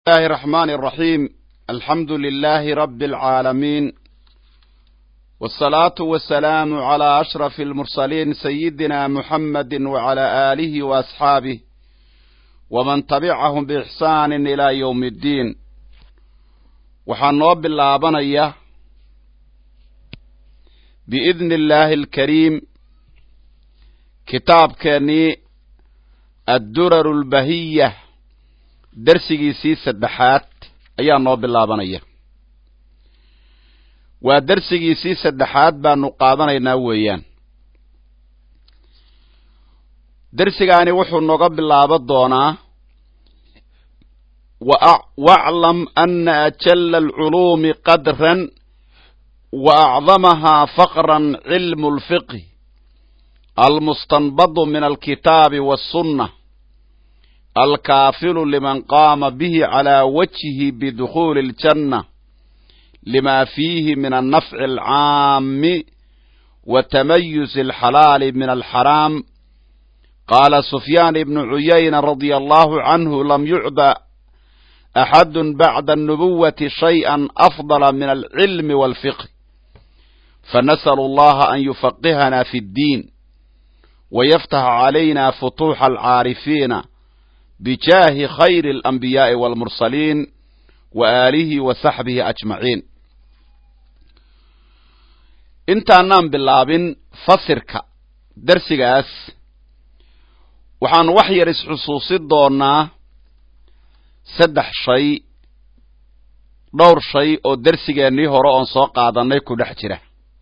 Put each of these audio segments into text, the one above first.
الله الرحمن الرحيم الحمد لله رب العالمين والصلاة والسلام على أشرف المرسلين سيدنا محمد وعلى آله وأصحابه ومن تبعهم بإحسان إلى يوم الدين وحنوب اللابنية بإذن الله الكريم كتاب كاني الدرر البهية darsigiisii saddexaad ayaa noo bilaabanaya waa darsigiisii saddexaad baanu qaadanaynaa weeyaan darsigaani wuxuu nooga bilaabo doonaa waclam ana ajala alculuumi qadran wa acdamahaa faqran cilmu lfiqhi almustanbadu min alkitaabi waassunna alkaafilu liman qaama bihi calaa wajhihi bidukhuuli aljanna lima fiihi min annafci alcaami wa tamayuzi alxalaali min alxaraam qaala sufyaan ibnu cuyayna radia allahu canhu lam yucda axadu bacda annubuwati shayئa afdala min alcilmi walfiqh fanasأlu allaha an yufaqihana fi اddiin wayaftax calayna futuuxa alcaarifiina bijaahi khayri alanbiyaa'i waalmursaliin wa aalihi wa saxbihi ajmaciin intaanaan bilaabin fasirka darsigaas waxaanu wax yar isxusuusin doonaa saddex shay dhowr shay oo darsigeennii hore oon soo qaadannay ku dhex jira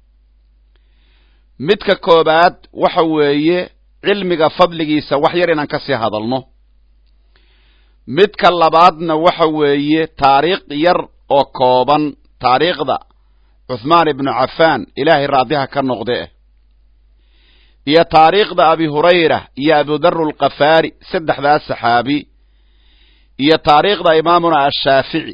midka koobaad waxa weeye cilmiga fadligiisa wax yar inaan ka sii hadalno midka labaadna waxa weeye taariikh yar oo kooban taariikhda cuthmaan ibnu cafaan ilaahay raadiha ka noqde iyo taariikhda abi hurayra iyo abudaru alkafaari saddexdaas saxaabi iyo taariikhda imaamuna ashaafici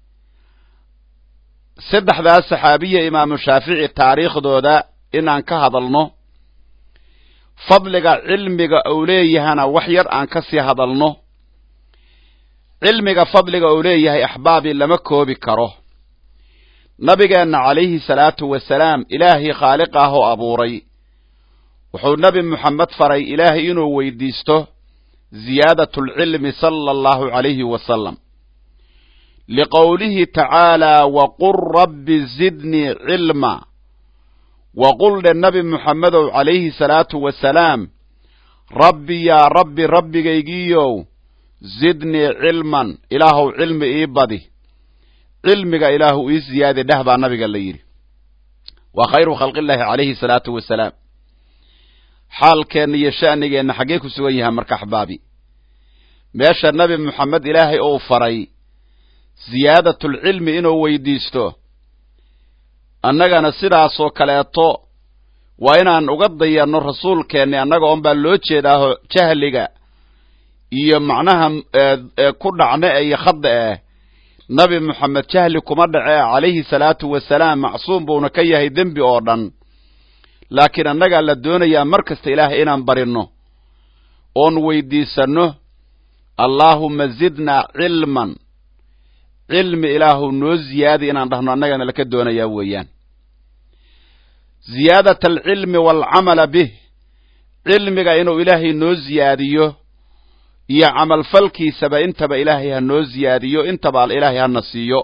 saddexdaas saxaabiya imaamu shaafici taariikhdooda inaan ka hadalno fadliga cilmiga uu leeyahana wax yar aan ka sii hadalno cilmiga fadliga uu leeyahay axbaabii lama koobi karo nabigeenna calayhi salaatu wasalaam ilaahay khaaliq ah oo abuuray wuxuu nebi moxamed faray ilaahay inuu weydiisto ziyaadat alcilmi sala allahu calayhi wasalam liqowlihi tacaalaa waqul rabbi zidnii cilma waqul dhe nebi moxamedow calayhi salaatu wasalaam rabbi yaa rabbi rabbigaygiiyow zidnii cilman ilaahuw cilmi ii badi cilmiga ilaahu ii ziyaadi dheh baa nabiga la yidhi waa khayru khalqillaahi calayhi salaatu wasalaam xaalkeenna iyo sha'nigeenna xaggee ku sugan yahay marka axbaabi meesha nebi moxamed ilaahay uu faray ziyaadatulcilmi inuu weydiisto annagana sidaasoo kaleeto waa inaan uga dayanno rasuulkeenni annaga oon baa loo jeedaaho jahliga iyo macnaha ku dhacne iyo khadda eh nabi moxamed jahli kuma dhace calayhi salaatu wasalaam macsuum buuna ka yahay dembi oo dhan laakiin annagaa la doonayaa mar kasta ilaahay inaan barinno oon weydiisanno allaahumma zidnaa cilman cilmi ilaahu noo ziyaadi inaan dhahno annagana laka doonayaa weeyaan ziyaadat alcilmi waalcamala bih cilmiga inuu ilaahay noo ziyaadiyo iyo camalfalkiisaba intaba ilaahay ha noo ziyaadiyo intaba ilaahay hana siiyo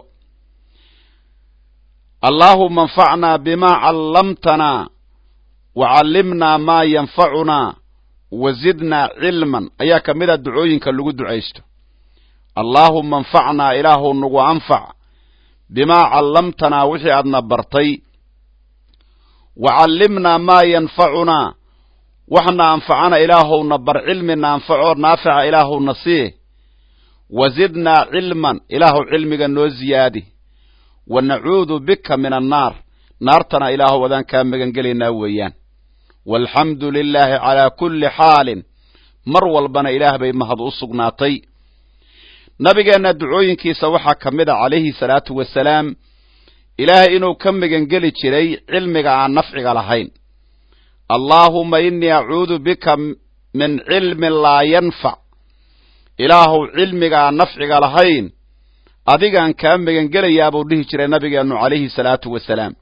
allaahuma anfacnaa bimaa callamtanaa wa callimnaa maa yanfacunaa wa zidnaa cilman ayaa ka mid a ducooyinka lagu ducaysto allaahuma anfacnaa ilaahu nagu anfac bimaa callamtanaa wixii aadna bartay wa callimnaa maa yanfacunaa waxna anfacana ilaahowna bar cilmina anfacoo naafica ilaahowna sii wa zidnaa cilman ilaahuw cilmiga noo ziyaadi wa nacuudu bika min annaar naartana ilaahuw adaan kaa magan gelaynaa weeyaan walxamdu lilaahi calaa kulli xaalin mar walbana ilaah bay mahad u sugnaatay nabigeenna ducooyinkiisa waxaa ka mid a calayhi salaatu wasalaam ilaahay inuu ka magangeli jiray cilmiga aan nafciga lahayn allaahuma innii acuudu bika min cilmin laa yanfac ilaahuw cilmigaa nafciga lahayn adigaan kaa megangelayaa buu dhihi jiray nabigeennu calayhi salaatu wasalaam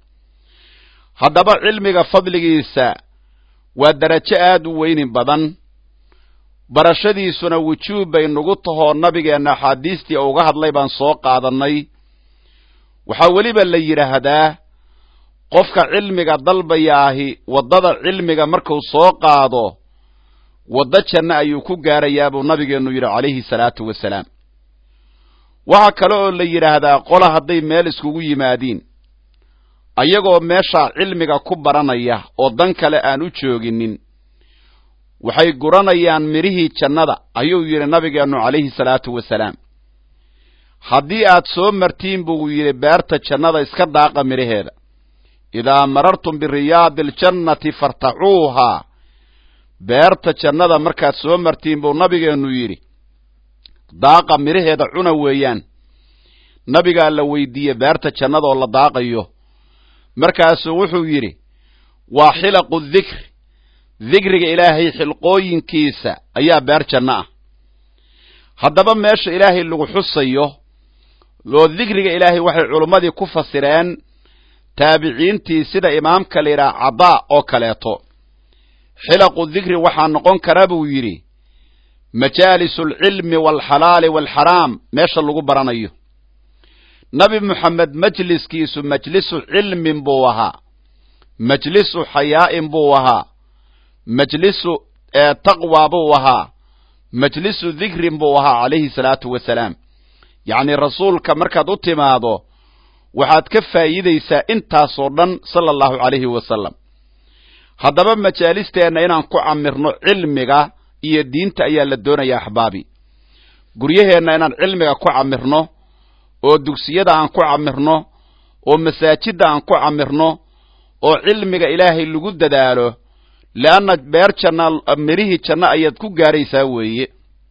haddaba cilmiga fadligiisa waa darajo aad u weyni badan barashadiisuna wujuub bay nagu tahoo nabigeenna axaadiistii uga hadlay baan soo qaadannay waxaa weliba la yidhaahdaa qofka cilmiga dalbayaahi waddada cilmiga markuu soo qaado waddo janno ayuu ku gaarayaa buu nabigeennu yidhi calayhi salaatu wasalaam waxaa kale oo la yidhaahdaa qola hadday meel iskugu yimaadiin ayagoo meeshaa cilmiga ku baranaya oo dan kale aan u jooginin waxay guranayaan midhihii jannada ayuu yidhi nabigeennu calayhi salaatu wasalaam haddii aad soo martiin buu yidhi beerta jannada iska daaqa midhaheeda idaa marartum biriyaadi aljannati fartacuuhaa beerta jannada markaad soo martiin buu nabigeennu yidhi daaqa midhaheeda cuna weeyaan nabigaa la weydiiyey beerta jannadaoo la daaqayo markaasuu wuxuu yidhi waa xilaqu dikri dikriga ilaahay xilqooyinkiisa ayaa beer janno ah haddaba meesha ilaahay lagu xusayo oo dikriga ilaahay waxay culummadii ku fasireen taabiciintii sida imaamka la yidhaha cadaa oo kaleeto xilaqu dikri waxaa noqon kara buu yidhi majaalisu alcilmi waalxalaali waalxaraam meesha lagu baranayo nabi moxamed majliskiisu majlisu cilmin buu ahaa majlisu xayaa'in buu ahaa majlisu taqwa buu ahaa majlisu dikrin buu ahaa calayhi salaatu wasalaam yacnii rasuulka markaad u timaado waxaad ka faa'iidaysaa intaasoo dhan sala allahu calayhi wasalam haddaba majaalisteenna inaan ku camirno cilmiga iyo diinta ayaa la doonaya axbaabi guryaheenna inaan cilmiga ku camirno oo dugsiyada aan ku camirno oo masaajidda aan ku camirno oo cilmiga ilaahay lagu dadaalo leanna beer janna midhihii janno ayaad ku gaaraysaa weeye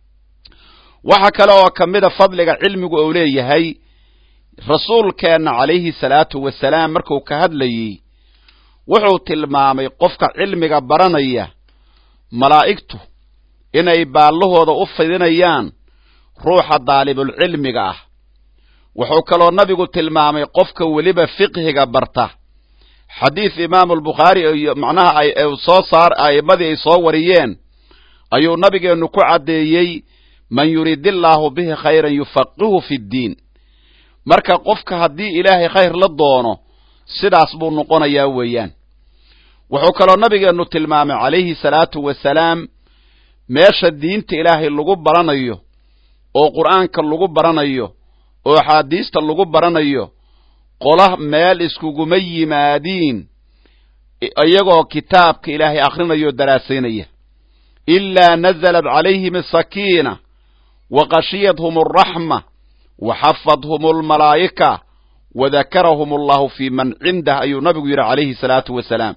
waxa kale oo ka mida fadliga cilmigu uu leeyahay rasuulkeenna calayhi salaatu wasalaam markuu ka hadlayey wuxuu tilmaamay qofka cilmiga baranaya malaa'igtu inay baallahooda u fidinayaan ruuxa daalibulcilmiga ah wuxuu kaloo nabigu tilmaamay qofka weliba fiqhiga barta xadiis imaamulbukhaari iyo macnaha ay soo saar a'immadii ay soo wariyeen ayuu nabigeennu ku caddeeyey man yuridillaahu bihi khayran yufaqihu fi ddiin marka qofka haddii ilaahay khayr la doono sidaas buu noqonayaa weeyaan wuxuu kaloo nabigeennu tilmaamay calayhi salaatu wasalaam meesha diinta ilaahay lagu baranayo oo qur'aanka lagu baranayo oo axaadiista lagu baranayo qola meel iskuguma yimaadiin iyagoo kitaabka ilaahay akhrinayo o daraasaynaya ilaa nazalat calayhim asakiina wa qashiyadhum alraxma wa xafadhum almalaa'ika wa dakarahum allahu fii man cindah ayuu nabigu yidhi calayhi salaatu wasalaam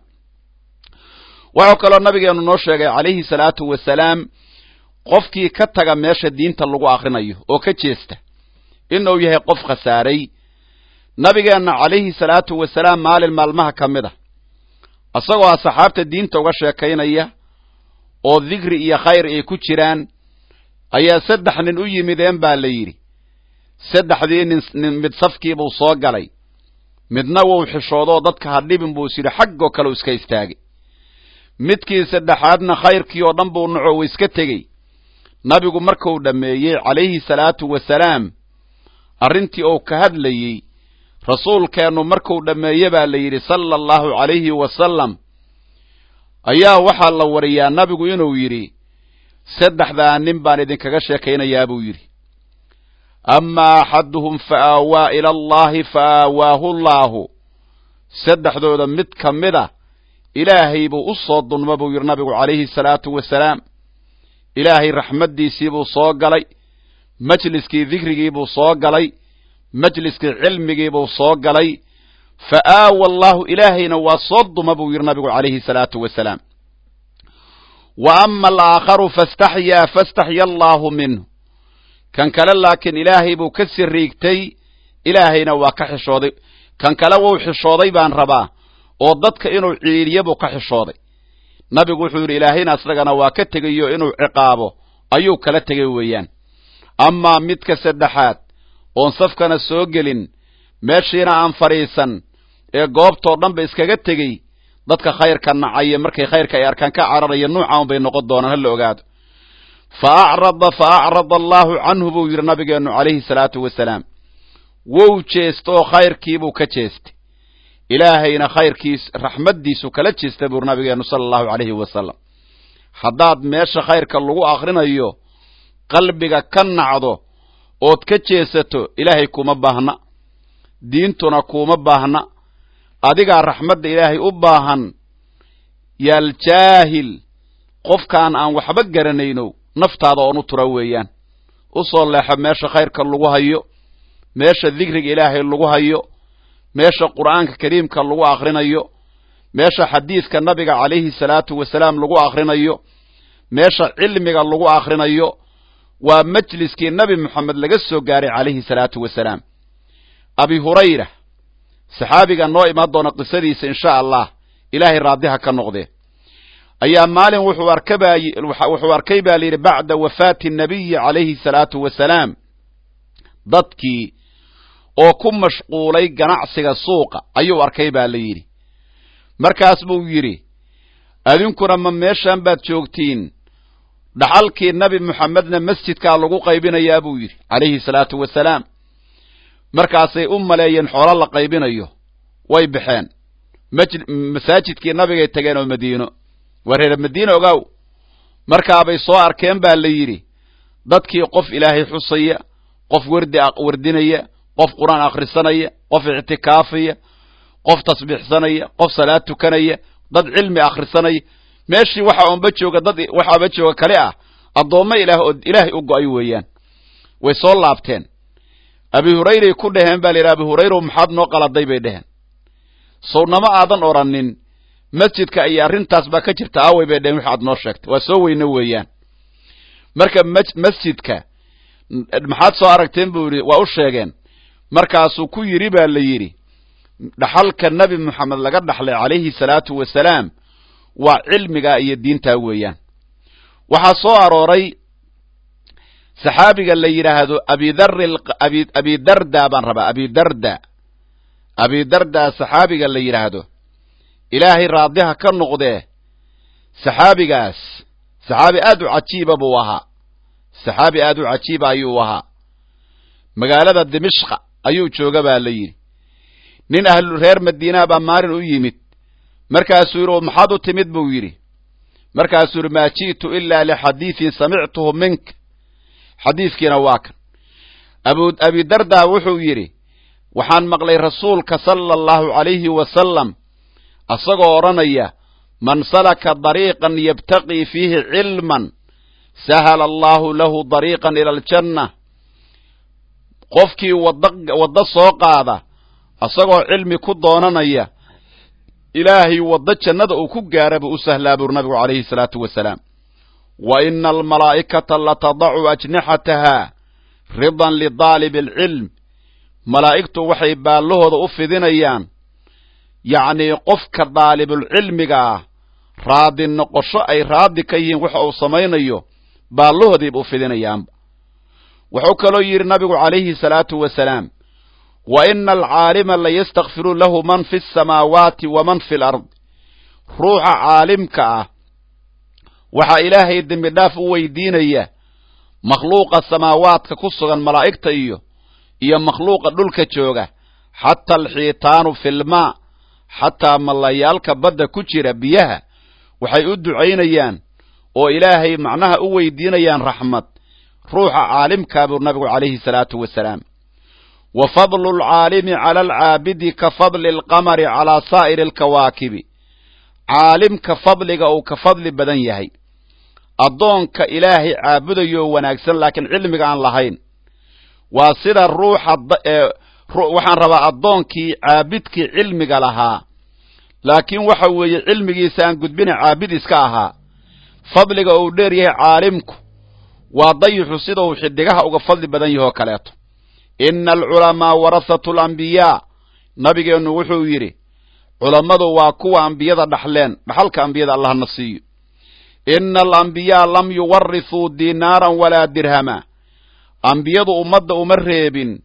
wuxuu kaloo nabigeennu noo sheegay calayhi salaatu wasalaam qofkii ka taga meesha diinta lagu akhrinayo oo ka jeesta inuu yahay qof khasaaray nabigeenna calayhi salaatu wasalaam maalin maalmaha ka mid a isagoo asxaabta diinta uga sheekaynaya oo dikri iyo khayr ay ku jiraan ayaa saddex nin u yimideen baa la yidhi saddexdii nin nin mid safkiibuu soo galay midna wuu xishoodoo dadka ha dhibin buu is yidhi xaggoo kale u iska istaagay midkii saddexaadna khayrkii oo dhan buu naco u iska tegey nabigu markuu dhammeeyey calayhi salaatu wasalaam arrintii uu ka hadlayey rasuulkeennu markuu dhammeeye baa la yidhi sala allahu calayhi wasalam ayaa waxaa la wariyaa nabigu inuu yidhi saddexdaa nin baan idinkaga sheekaynayaa buu yidhi amaa axaduhum fa aawaa ila allahi fa aawaahu llaahu saddexdooda mid ka mid a ilaahay buu u soo dunma buu yidhi nabigu calayhi salaatu wasalaam ilaahay raxmaddiisii buu soo galay majliskii dikrigii buu soo galay majliskii cilmigii buu soo galay fa aawa allaahu ilaahayna waa soo duma buu yidhi nabigu calayhi salaatu wasalaam wa ama alaakharu fastaxyaa fastaxya allaahu minhu kan kale laakiin ilaahay buu ka siriigtay ilaahayna waa ka xishooday kan kale wuu xishooday baan rabaa oo dadka inuu ciidiyo buu ka xishooday nabigu wuxuu yidhi ilaahayna isagana waa ka tegayo inuu ciqaabo ayuu kala tegay weeyaan amaa midka saddexaad oon safkana soo gelin meeshiina aan fadhiisan ee goobtoo dhan ba iskaga tegey dadka khayrka nacaya markay khayrka ay arkaan ka cararaya nuucaan bay noqon doonaan hala ogaado fa acrada fa acrada allaahu canhu buu yidhi nabigeennu calayhi salaatu wasalaam wou jeesta oo khayrkiibuu ka jeestay ilaahayna khayrkiis raxmaddiisu kala jeesta buu nabigeennu sala allahu calayhi wasalam haddaad meesha khayrka lagu akhrinayo qalbiga ka nacdo ood ka jeesato ilaahay kuma baahna diintuna kuma baahna adigaa raxmadda ilaahay u baahan yaaljaahil qofkaan aan waxba garanayno naftaada oon u tura weeyaan u soo leexo meesha khayrka lagu hayo meesha dikriga ilaahay lagu hayo meesha qur'aanka kariimka lagu akhrinayo meesha xadiidka nabiga calayhi salaatu wasalaam lagu akhrinayo meesha cilmiga lagu akhrinayo waa majliskii nabi moxamed laga soo gaaray calayhi salaatu wasalaam abi hurayra saxaabiga noo imaan doona qisadiisa insha allah ilaahay raadiha ka noqdee ayaa maalin wuxuu arkabay wuxuu arkay baa layidhi bacda wafaati nabiyi calayhi salaatu wasalaam dadkii oo ku mashquulay ganacsiga suuqa ayuu arkay baa la yidhi markaas buu yidhi adinkuna ma meeshan baad joogtiin dhaxalkii nabi moxamedna masjidkaa lagu qaybinayaa buu yidhi calayhi salaatu wasalaam markaasay u maleeyeen xoolo la qaybinayo way baxeen masaajidkii nabigay tageen oo madiino waa reer madiine ogaaw markaabay soo arkeen baa la yidhi dadkii qof ilaahay xusaya qof werdi werdinaya qof qur-aan akhrisanaya qof ictikaafaya qof tasbiixsanaya qof salaad tukanaya dad cilmi akhrisanaya meeshii waxa unba jooga dad waxaaba jooga kale ah addoommo ilaah oo ilaahay u go-ay weeyaan way soo laabteen abi hurayray ku dhaheen baa la yidhi abi hurayrow maxaad noo qaladay bay dheheen sownamo aadan odhanin masjidka iyo arrintaas baa ka jirta aaway bay dheheen waxaad noo sheegtay waa soo weyne weeyaan marka masjidka maxaad soo aragteen buu yidhi waa u sheegeen markaasuu ku yidhi baa la yidhi dhaxalka nebi moxamed laga dhaxlay calayhi salaatu wasalaam waa cilmigaa iyo diintaa weeyaan waxaa soo arooray saxaabiga la yidhaahdo abidari abidarda baan rabaa abidarda abidarda saxaabiga la yidhaahdo ilaahay raadiha ka noqdee saxaabigaas saxaabi aad u cajiiba buu ahaa saxaabi aad u cajiiba ayuu ahaa magaalada dimishqa ayuu jooga baa la yidhi nin ahlu reer madiinaa baa maalin u yimid markaasuu yidhi oo maxaad u timid buu yidhi markaasuu yidhi maa ji'tu ilaa lixadiidin samictuhu mink xadiidkiina waa kan abu abidarda wuxuu yidhi waxaan maqlay rasuulka sala allahu calayhi wasalam asagoo odhanaya man salaka dariiqan yabtaqii fiihi cilman sahala allahu lahu dariiqan ila aljanna qofkii wada waddo soo qaada asagoo cilmi ku doonanaya ilaahay waddo jannada uu ku gaara buu u sahlaa buri nabigu calayhi salaatu wasalaam wa ina almalaa'ikata latadacu ajnixataha ridan lidaalib alcilm malaa'igtu waxay baallahooda u fidinayaan yacnii qofka daalibulcilmiga ah raadi noqosho ay raadi ka yihiin waxa uu samaynayo baallahoodiiba u fidinayaanba wuxuu kaloo yidhi nabigu calayhi salaatu wasalaam wa ina alcaalima layastakfiru lahu man fi asamaawaati wa man fi alard ruuxa caalimka ah waxaa ilaahay dembi dhaaf u weydiinaya makhluuqa samaawaadka ku sugan malaa'igta iyo iyo makhluuqa dhulka jooga xataa alxiitaanu filmaa xataa mallayaalka badda ku jira biyaha waxay u ducaynayaan oo ilaahay macnaha u weydiinayaan raxmad ruuxa caalimkaa buu nabigu calayhi salaatu wasalaam wa fadlu alcaalimi cala alcaabidi ka fadli alqamari calaa saa'iri alkawaakibi caalimka fadliga uu ka fadli badan yahay addoonka ilaahay caabudayoo wanaagsan laakiin cilmiga aan lahayn waa sida ruuxa waxaan rabaa addoonkii caabidkii cilmiga lahaa laakiin waxa weeye cilmigiisa aan gudbina caabid iska ahaa fadliga uu dheer yahay caalimku waa dayixu sida uu xidigaha uga fadli badan yahoo kaleeto ina alculamaa warahatu alambiyaa nabigeennu wuxuu yidhi culammadu waa kuwa ambiyada dhaxleen dhaxalka ambiyada allahna siiyo ina alambiyaa lam yuwarithuu dinaaran walaa dirhama ambiyadu ummadda uma reebin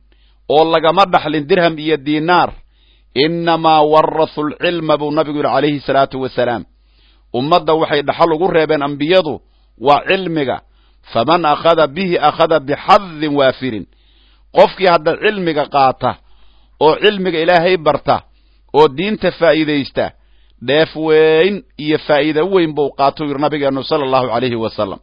oo lagama dhaxlin dirham iyo diinaar innamaa warathu alcilma buu nabigu yidhi calayhi salaatu wasalaam ummadda waxay dhaxal ugu reebeen ambiyadu waa cilmiga faman akhada bihi akhada bixadin waafirin qofkii hadda cilmiga qaata oo cilmiga ilaahay barta oo diinta faa'iidaysta dheef weyn iyo faa'iida weyn buu qaatou yidhi nabigeennu sala allahu calayhi wasalam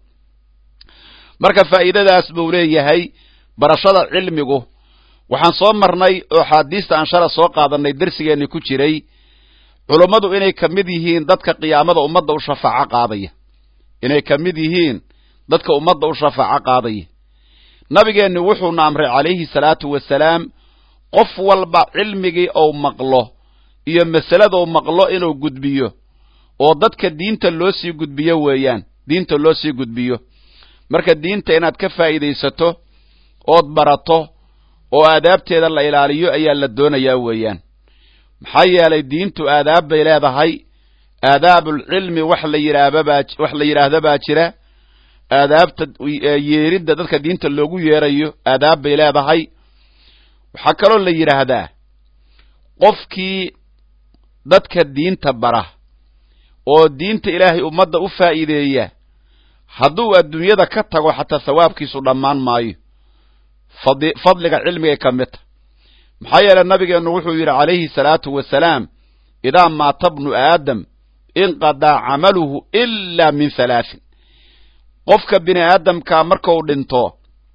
marka faa'iidadaas buu leeyahay barashada cilmigu waxaan soo marnay oo axaadiista aan shala soo qaadannay dersigeenni ku jiray culummadu inay ka mid yihiin dadka qiyaamada ummadda u shafaaco qaadaya inay ka mid yihiin dadka ummadda u shafaaco qaadaya nabigeenni wuxuuna amray calayhi salaatu wasalaam qof walba cilmigii ou maqlo iyo masaladou maqlo inuu gudbiyo oo dadka diinta loo sii gudbiyo weeyaan diinta loo sii gudbiyo marka diinta inaad ka faa'iidaysato ood barato oo aadaabteeda la ilaaliyo ayaa la doonayaa weeyaan maxaa yeelay diintu aadaab bay leedahay aadaabulcilmi wax la yidhaahbabaa wax la yidhaahda baa jira aadaabta yeeridda dadka diinta loogu yeerayo aadaab bay leedahay waxaa kaloo la yidhaahdaa qofkii dadka diinta bara oo diinta ilaahay ummadda u faa'iideeya hadduu adduunyada ka tago xataa thawaabkiisu dhammaan maayo fad fadliga cilmigay ka mid tahy maxaa yeelay nabigeennu wuxuu yidhi calayhi salaatu wasalaam idaa maata bnu aadam inqadaa camaluhu ilaa min halaahin qofka bini aadamkaa markau dhinto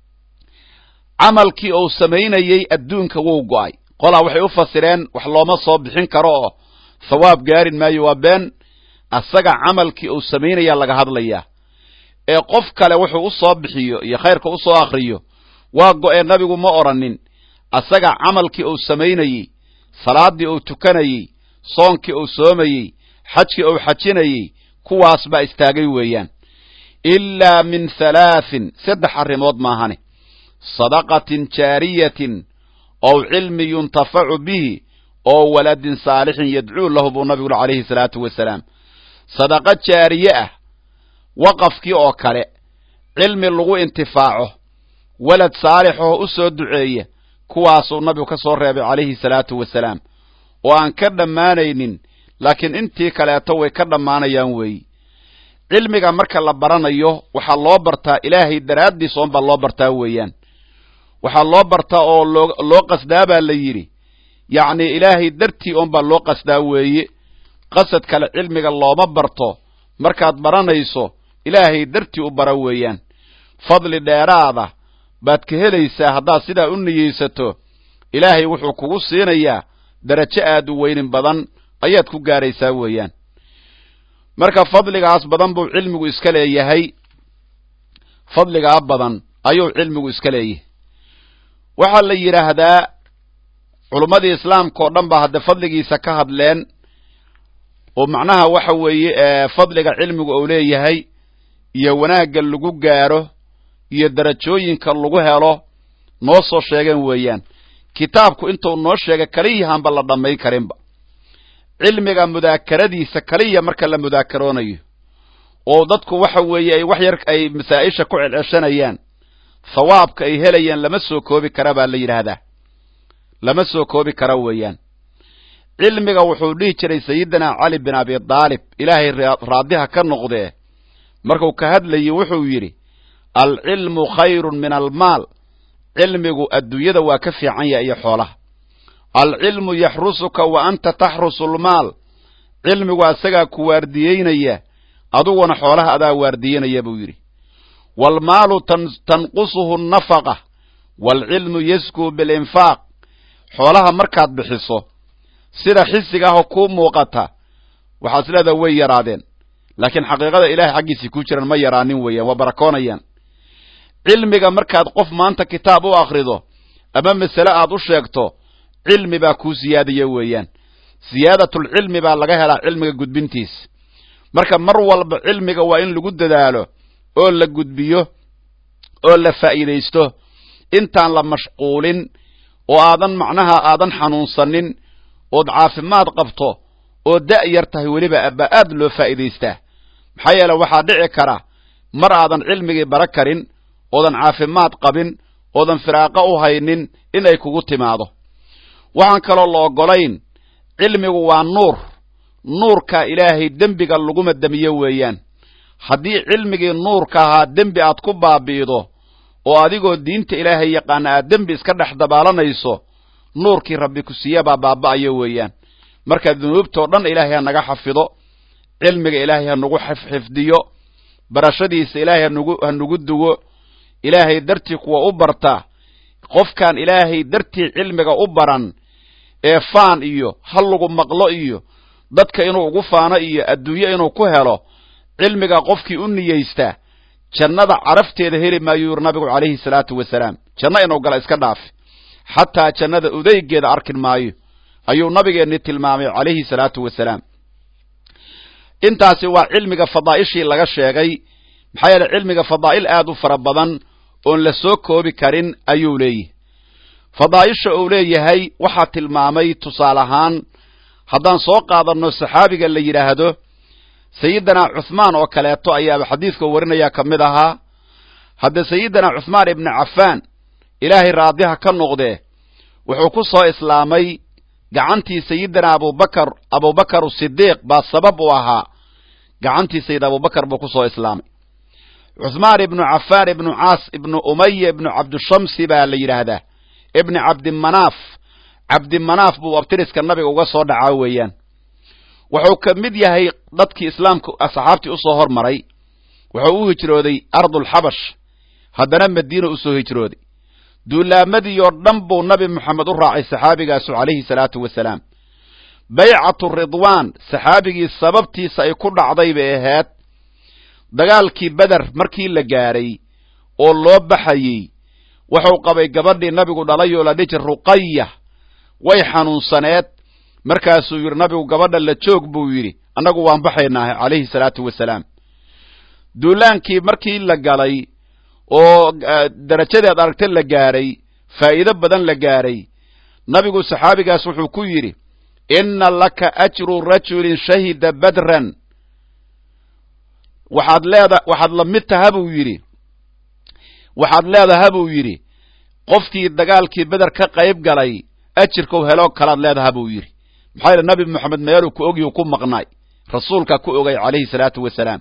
camalkii uu samaynayey adduunka wuu go'ay qolaa waxay u fasireen wax looma soo bixin karo oo thawaab gaarin maayo waa been asaga camalkii uu samaynayaa laga hadlayaa ee qof kale wuxuu u soo bixiyo iyo khayrka u soo akhriyo waa go'ee nabigu ma odhanin asaga camalkii uu samaynayey salaaddii uu tukanayey soonkii uu soomayey xajkii uu xajinayey kuwaas baa istaagay weeyaan ilaa min halaahin saddex arrimood maahane sadaqatin jaariyatin ow cilmi yuntafacu bihi oo waladin saalixin yadcuu lahu buu nabigu uri calayhi salaatu wasalaam sadaqa jaariye ah waqafkii oo kale cilmi lagu intifaaco walad saalix oo u soo duceeya kuwaasuu nabigu ka soo reebay calayhi salaatu wasalaam oo aan ka dhammaanaynin laakiin intii kaleeto way ka dhammaanayaan weeyi cilmiga marka la baranayo waxaa loo bartaa ilaahay daraaddiis oonbaa loo bartaa weeyaan waxaa loo bartaa oo loo loo qasdaa baa la yidhi yacni ilaahay dartii oonbaa loo qasdaa weeye qasad kale cilmiga looma barto markaad baranayso ilaahay dartii u bara weeyaan fadli dheeraada baad ka helaysaa haddaad sidaa u niyeysato ilaahay wuxuu kugu siinayaa darajo aad u weynin badan ayaad ku gaaraysaa weeyaan marka fadligaas badan buu cilmigu iska leeyahay fadligaa badan ayuu cilmigu iska leeyahay waxaa la yidhaahdaa culummadii islaamka oo dhan baa hadde fadligiisa ka hadleen oo macnaha waxa weeye fadliga cilmigu uu leeyahay iyo wanaagga lagu gaaro iyo darajooyinka lagu helo noo soo sheegeen weeyaan kitaabku intuu noo sheegay kaliyahaanba la dhammayn karinba cilmiga mudaakaradiisa kaliya marka la mudaakaroonayo oo dadku waxa weeye ay wax yar ay masaa-isha ku celceshanayaan thawaabka ay helayaan lama soo koobi kara baa la yidhaahdaa lama soo koobi kara weeyaan cilmiga wuxuu dhihi jiray sayidina cali bin abi daalib ilaahay raadiha ka noqdee markuu ka hadlayey wuxuu yidhi alcilmu khayrun min almaal cilmigu adduunyada waa ka fiican yaha iyo xoolaha alcilmu yaxrusuka wa anta taxrusu lmaal cilmigu asagaa ku waardiyeynaya aduguna xoolaha adaa waardiyenaya buu yidhi waalmaalu tanqusuhu nafaqa waalcilmu yaskuu bilinfaaq xoolaha markaad bixiso sida xisiga ahoo kuu muuqata waxaad is leedaha way yaraadeen laakiin xaqiiqada ilahay xaggiisii ku jiran ma yaraanin weeyaan waa barakoonayaan cilmiga markaad qof maanta kitaab u akhrido ama masale aad u sheegto cilmi baa kuu siyaadaya weeyaan siyaadatulcilmi baa laga helaa cilmiga gudbintiis marka mar walba cilmiga waa in lagu dadaalo oo la gudbiyo oo la faa'iidaysto intaan la mashquulin oo aadan macnaha aadan xanuunsanin ood caafimaad qabto oo da' yar tahay weliba baa aad loo faa'iidaystaa maxaa yeele waxaa dhici kara mar aadan cilmigii bara karin oodan caafimaad qabin oodan firaaqo u haynin inay kugu timaado waxaan kaloo la oggolayn cilmigu waa nuur nuurka ilaahay dembiga laguma demiyo weeyaan haddii cilmigii nuurka ahaa dembi aad ku baabi'ido oo adigoo diinta ilaahay yaqaana aad dembi iska dhex dabaalanayso nuurkii rabbi ku siiya baa baaba'ayo weeyaan marka dunuubtoo dhan ilaahay ha naga xafido cilmiga ilaahay ha nagu xifdiyo barashadiisa ilaahay hanugu ha nugu dugo ilaahay dartii kuwa u barta qofkaan ilaahay dartii cilmiga u baran ee faan iyo ha lagu maqlo iyo dadka inuu ugu faano iyo adduunyo inuu ku helo cilmiga qofkii u niyeysta jannada carafteeda heli maayuu yuri nabigu calayhi salaatu wasalaam janno inuu gala iska dhaafi xataa jannada udaygeeda arkin maayo ayuu nabigeenni tilmaamay calayhi salaatu wasalaam intaasi waa cilmiga fadaa'ishii laga sheegay maxaa yeele cilmiga fadaa'il aad u fara badan oon la soo koobi karin ayuu leeyahay fadaa'isha uu leeyahay waxaa tilmaamay tusaale ahaan haddaan soo qaadanno saxaabiga la yidhaahdo sayidina cuhmaan oo kaleeto ayaaba xadiidka warinayaa ka mid ahaa hadda sayidina cuhmaan ibni cafaan ilaahay raadiha ka noqdee wuxuu ku soo islaamay gacantii sayidina abubakar abubakar sidiiq baa sabab u ahaa gacantii sayid abubakar buu ku soo islaamay cuhmaan ibnu cafaan ibnu caas ibnu umaya ibnu cabdishamsi baa la yidhaahdaa ibni cabdimanaaf cabdimanaaf buu abtiriska nabiga uga soo dhacaa weeyaan wuxuu ka mid yahay dadkii islaamka asxaabtii usoo hormaray wuxuu u hijrooday ardulxabash haddana madiina usoo hijrooday duulaamadii oo dhan buu nabi moxamed u raacay saxaabigaasu calayhi salaatu wasalaam baycatu ridwaan saxaabigii sababtiisa ay ku dhacday bay ahayd dagaalkii beder markii la gaadhay oo loo baxayey wuxuu qabay gabadhii nabigu dhalay oo la dhiji ruqaya way xanuunsaneed markaasuu yidhi nabigu gabadha la joog buu yidhi annagu waan baxaynaaha calayhi salaatu wasalaam duulaankii markii la galay oo darajadeed aragta la gaadhay faa'iido badan la gaadhay nabigu saxaabigaas wuxuu ku yidhi inna laka ajru rajulin shahida badran waxaad leeda waxaad la mid taha buu yidhi waxaad leedaha buu yidhi qofkii dagaalkii beder ka qayb galay ajirkau heloo kalaad leedaha buu yidhi maxaa yeele nabi moxamed meeluu ku ogyu ku maqnaay rasuulka ku ogay calayhi salaatu wasalaam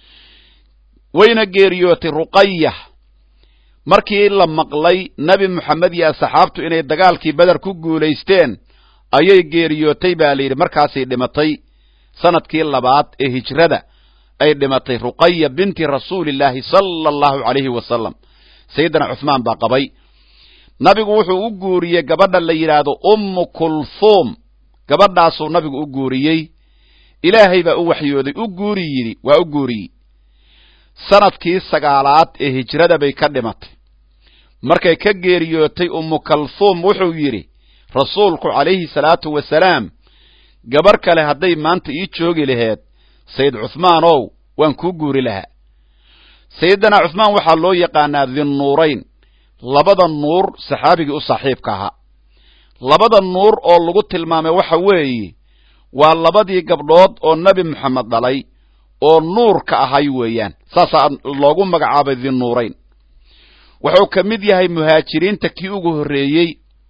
wayna geeriyootay ruqaya markii la maqlay nebi moxamed iyo asxaabtu inay dagaalkii beder ku guulaysteen ayay geeriyootay baa la yidhi markaasay dhimatay sanadkii labaad ee hijrada ay dhimatay ruqaya binti rasuulillaahi sala allahu calayhi wasalam sayidina cuhmaan baa qabay nabigu wuxuu u guuriyey gabadha la yidhaahdo ummu kulhuum gabadhaasuu nabigu u guuriyey ilaahay baa u waxyooday u guuri yidhi waa u guuriyey sanadkii sagaalaad ee hijrada bay ka dhimatay markay ka geeriyootay ummu kalhuum wuxuu yidhi rasuulku calayhi salaatu wasalaam gabar kale hadday maanta ii joogi laheed sayid cuhmaanow waan kuu guuri lahaa sayidina cuhmaan waxaa loo yaqaanaa dinnuurayn labada nuur saxaabigii u saaxiibka ahaa labada nuur oo lagu tilmaamay waxa weeye waa labadii gabdhood oo nebi moxamed dhalay oo nuurka ahay weeyaan saasaa loogu magacaabay dinnuurayn wuxuu ka mid yahay muhaajiriinta kii ugu horreeyey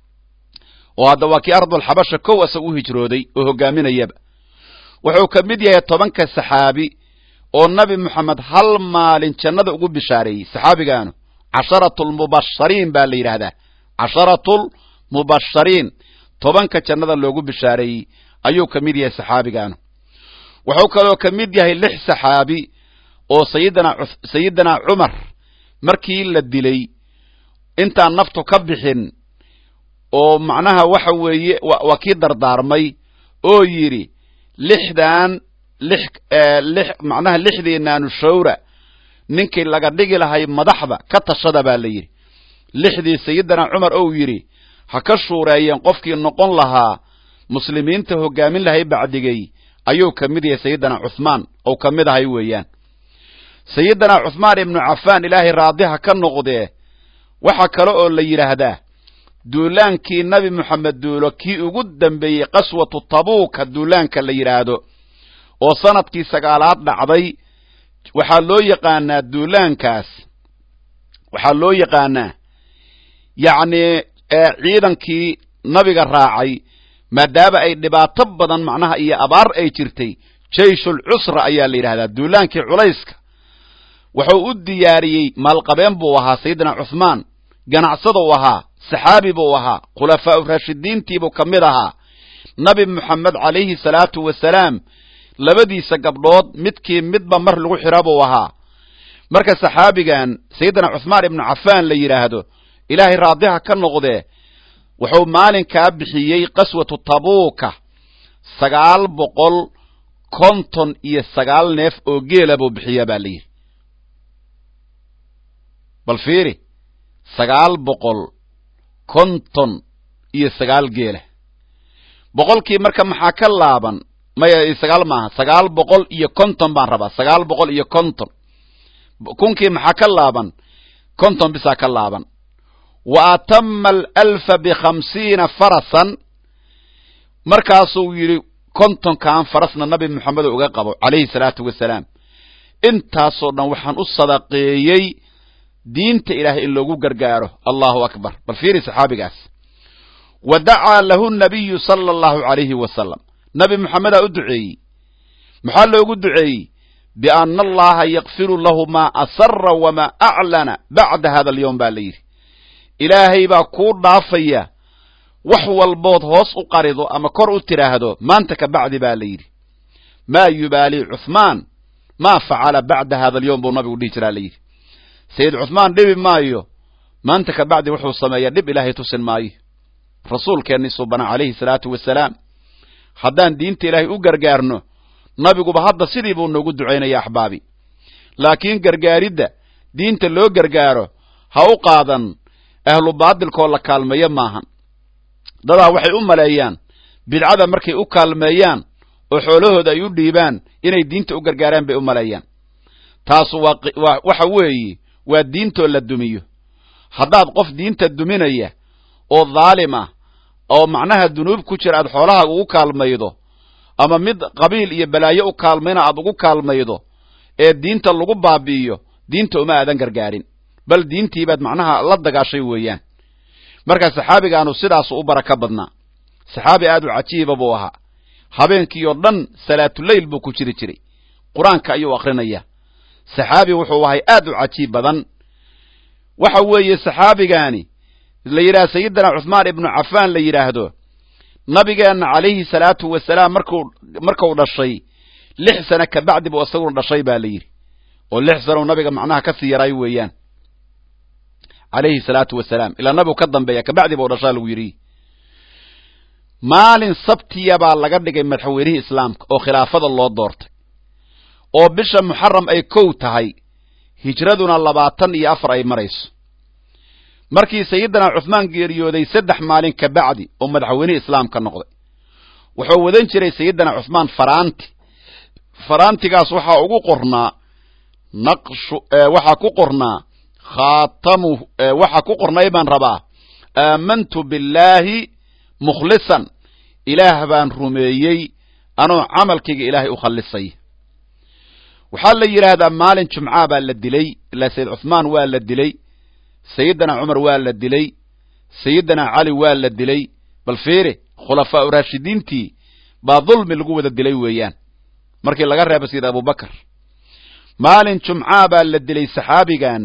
oo hadda waa kii ardulxabasha kow asag u hijrooday oo hoggaaminayaba wuxuu ka mid yahay tobanka saxaabi oo nebi moxamed hal maalin jannada ugu bishaareeyey saxaabigaanu casharatulmubashariin baa la yidhaahdaa casharatulmubashariin tobanka jannada loogu bishaareeyey ayuu ka mid yahay saxaabigaanu wuxuu kaloo ka mid yahay lix saxaabi oo sayidina sayidina cumar markii la dilay intaan naftu ka bixin oo macnaha waxa weeye waa kii dardaarmay oo yidhi lixdan lix lix macnaha lixdiinaanu shawra ninkii laga dhigi lahay madaxda ka tashada baa la yidhi lixdii sayidina cumar ou yidhi ha ka shuureeyeen qofkii noqon lahaa muslimiinta hoggaamin lahay bacdigay ayuu ka mid yahay sayidina cuhmaan ou ka mid ahay weeyaan sayidina cuhmaan ibnu cafaan ilaahay raadiha ka noqdee waxa kale oo la yidhaahdaa duulaankii nebi moxamed duulo kii ugu dambeeyey qaswatu tabuuka duulaanka la yidhaahdo oo sanadkii sagaalaad dhacday waxaa loo yaqaanaa duulaankaas waxaa loo yaqaanaa yacni ciidankii nabiga raacay maadaama ay dhibaato badan macnaha iyo abaar ay jirtay jayshul cusra ayaa la yidhahdaa duulaankii culayska wuxuu u diyaariyey maalqabeen buu ahaa sayidina cuthmaan ganacsada u ahaa saxaabi buu ahaa khulafaau raashidiintiibuu ka mid ahaa nabi moxamed calayhi salaatu wasalaam labadiisa gabdhood midkii midba mar lagu xira buu ahaa marka saxaabigan sayidina cuthmaan ibnu cafaan la yidhaahdo ilaahay raadiha ka noqdee wuxuu maalinkaa bixiyey qaswatu tabuuka sagaal boqol konton iyo sagaal neef oo geela buu bixiyaa baa layidhi bal fiiri sagaal boqol konton iyo sagaal geela boqolkii marka maxaa ka laaban maya sagaal maaha sagaal boqol iyo konton baan rabaa sagaal boqol iyo konton kunkii maxaa ka laaban konton bisaa ka laaban wa atama alalfa bikhamsiina farasan markaasuu yidhi kontonkan farasna nabi moxamed uga qabo calayhi salaatu wasalaam intaasoo dhan waxaan u sadaqeeyey diinta ilaahay in loogu gargaaro allahu akbar bal fiiri saxaabigaas wa dacaa lahu nabiyu sala allahu calayhi wasalam nabi moxamedaa u duceeyey maxaa loogu duceeyey biana allaha yakfiru lahu maa asara wamaa aclana bacda hada alyowm baa la yidhi ilaahay baa kuu dhaafaya wax walbood hoos u qarido ama kor u tidhaahdo maanta ka bacdi baa la yidhi maa yubaali cuthmaan maa facala bacda hada alyowm buu nabigu dhihi jiraa la yidhi sayid cuthmaan dhibi maayo maanta ka bacdi wuxuu sameeyaa dhib ilaahay tusin maayo rasuulkeennii subana calayhi salaatu wasalaam haddaan diinta ilaahay u gargaarno nabiguba hadda sidii buu noogu ducaynaya axbaabi laakiin gargaaridda diinta loo gargaaro ha u qaadan ahlu baadilkoo la kaalmeeyo maahan dadaa waxay u maleeyaan bidcada markay u kaalmeeyaan oo xoolahooda ay u dhiibaan inay diinta u gargaaraan bay u maleeyaan taasu waa waxa weeye waa diintoo la dumiyo haddaad qof diinta duminaya oo dhaalim ah oo macnaha dunuub ku jira aad xoolaha ugu kaalmaydo ama mid qabiil iyo balaayo u kaalmayna aad ugu kaalmaydo ee diinta lagu baabi'iyo diinta uma aadan gargaarin bal diintiibaad macnaha la dagaashay weeyaan marka saxaabigaanu sidaasu u baraka badnaa saxaabi aad u cajiiba buu ahaa habeenkii oo dhan salaatuleyl buu ku jiri jiray qur-aanka ayuu akrinaya saxaabi wuxuu ahay aad u cajiib badan waxa weeye saxaabigaani la yidhaha sayidina cuthmaan ibnu cafaan la yidhaahdo nabigeenna calayhi salaatu wasalaam markuu markuu dhashay lix sane kabacdi buu isaguna dhashay baa la yidhi oo lix sanow nabiga macnaha ka sii yaray weeyaan calayhi salaatu wasalaam ilaa nabigu ka dambeeya kabacdi buu dhashaa lagu yidhi maalin sabtiya baa laga dhigay madaxweynihii islaamka oo khilaafada loo doortay oo bisha muxaram ay kow tahay hijraduna labaatan iyo afar ay marayso markii sayidina cuthmaan geeriyooday saddex maalin ka bacdi oo madaxweynihii islaamka noqday wuxuu wadan jiray sayidina cuthmaan faraanti faraantigaas waxaa ugu qornaa naqshu waxaa ku qornaa khaatamu waxaa ku qornay baan rabaa aamantu billaahi mukhlisan ilaah baan rumeeyey anoo camalkayga ilaahay u khallisay waxaa la yidhaahdaa maalin jumcaa baa la dilay ilaa sayid cuthmaan waa la dilay sayidina cumar waa la dilay sayidina cali waa la dilay bal fiiri khulafaau raashidiintii baa dulmi lagu wada dilay weeyaan markii laga reebo sayid abubakar maalin jumcaa baa la dilay saxaabigan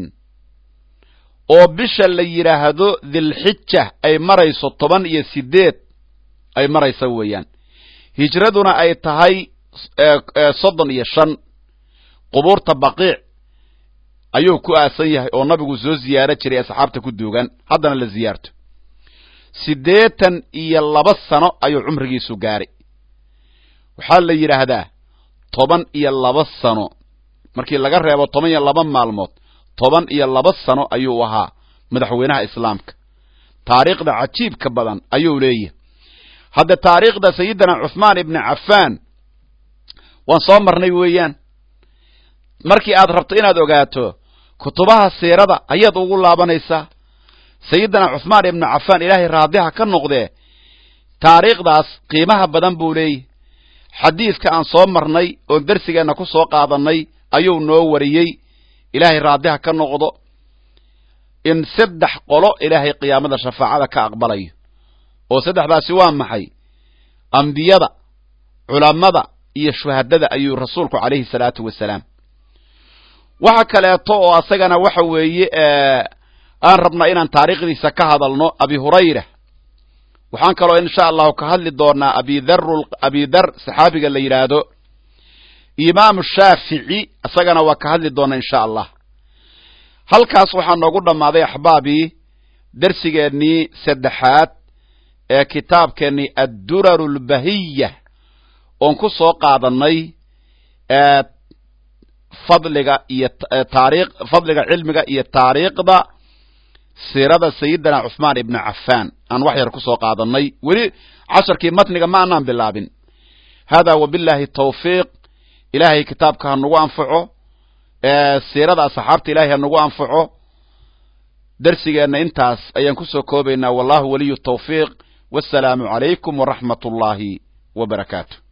oo bisha la yidhaahdo dilxija ay marayso toban iyo sideed ay maraysa weeyaan hijraduna ay tahay soddon iyo shan qubuurta baqiic ayuu ku aasan yahay oo nabigu soo ziyaaro jiray asxaabta ku duugan haddana la ziyaarto siddeetan iyo laba sano ayuu cumrigiisu gaaray waxaa la yidhaahdaa toban iyo laba sano markii laga reebo toban iyo laba maalmood toban iyo laba sano ayuu ahaa madaxweynaha islaamka taariikhda cajiibka badan ayuu leeyahay hadda taariikhda sayidina cuthmaan ibni cafaan waan soo marnay weeyaan markii aad rabto inaad ogaato kutubaha siirada ayaad ugu laabanaysaa sayidina cuthmaan ibnu cafaan ilaahay raadiha ka noqdee taariikhdaas qiimaha badan buu leeyahy xadiidka aan soo marnay oon darsigeenna ku soo qaadannay ayuu noo wariyey ilaahay raadiha ka noqdo in saddex qolo ilaahay qiyaamada shafaacada ka aqbalayo oo saddexdaasi waa maxay ambiyada culammada iyo shuhadada ayuu rasuulku calayhi salaatu wasalaam waxa kaleeto oo asagana waxa weeye aan rabnaa inaan taariikhdiisa ka hadalno abi hurayra waxaan kaloo insha allahu ka hadli doonaa abidar abidar saxaabiga la yidhaahdo imaamu shaafici isagana waa ka hadli doona insha allah halkaas waxaa noogu dhammaaday axbaabii darsigeennii saddexaad ee kitaabkeennii adduraru lbahiya oon ku soo qaadannay fadliga iyo taariikh fadliga cilmiga iyo taariikhda siirada sayidina cuثmaan ibni cafaan aan wax yar ku soo qaadannay weli casharkii matniga ma anaan bilaabin hada wabillahi tawfiiq ilaahay kitaabka ha nagu anfaco siirada asxaabta ilahay ha nagu anfaco darsigeenna intaas ayaan kusoo koobaynaa wallahu waliyu tawfiiq wasalaamu calaykum waraxmat ullaahi wa barakaatu